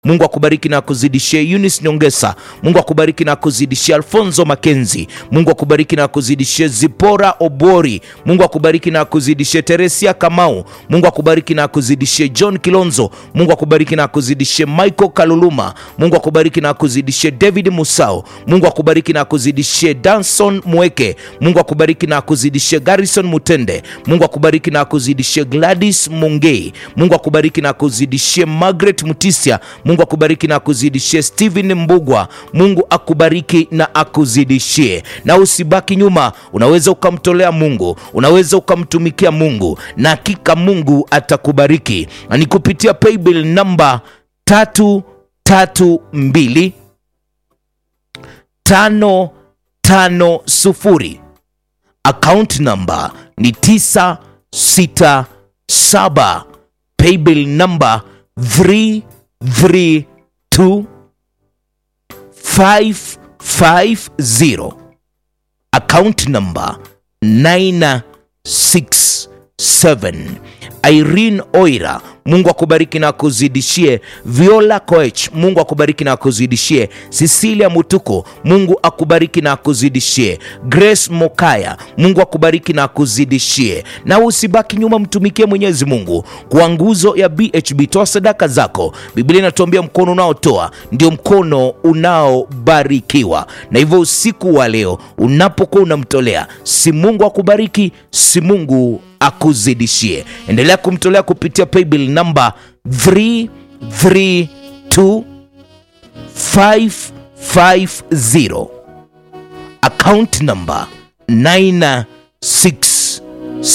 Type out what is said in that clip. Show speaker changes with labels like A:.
A: Mungu akubariki na akuzidishie. Eunice Nyongesa, Mungu akubariki na akuzidishie. Alfonso Makenzi, Mungu akubariki na akuzidishie. Zipora Obori, Mungu akubariki na akuzidishie. Teresia Kamau, Mungu akubariki na akuzidishie. John Kilonzo, Mungu akubariki na akuzidishie. Michael Kaluluma, Mungu akubariki na akuzidishie. David Musao, Mungu akubariki na akuzidishie. Danson Mweke, Mungu akubariki na akuzidishie. Garrison Mutende, Mungu akubariki na akuzidishie. Gladys Mungei, Mungu akubariki na akuzidishie. Margaret Mutisia, Mungu akubariki na akuzidishie. Steven Mbugwa, Mungu akubariki na akuzidishie. Na usibaki nyuma, unaweza ukamtolea Mungu, unaweza ukamtumikia Mungu na hakika Mungu atakubariki. Na ni kupitia paybill namba tatu tatu mbili tano tano sufuri account number ni 967 paybill number 332 550 account number 967 Irene Oira, Mungu akubariki na akuzidishie. Viola Koech, Mungu akubariki na akuzidishie. Cecilia Mutuko, Mungu akubariki na akuzidishie. Grace Mokaya, Mungu akubariki na akuzidishie. Na usibaki nyuma, mtumikie Mwenyezi Mungu kwa nguzo ya BHB. Toa sadaka zako. Biblia inatuambia mkono unaotoa ndio mkono unaobarikiwa, na hivyo usiku wa leo unapokuwa unamtolea, si Mungu akubariki, si Mungu akuzidishie. Endelea kumtolea kupitia paybill namba 332550 account number 96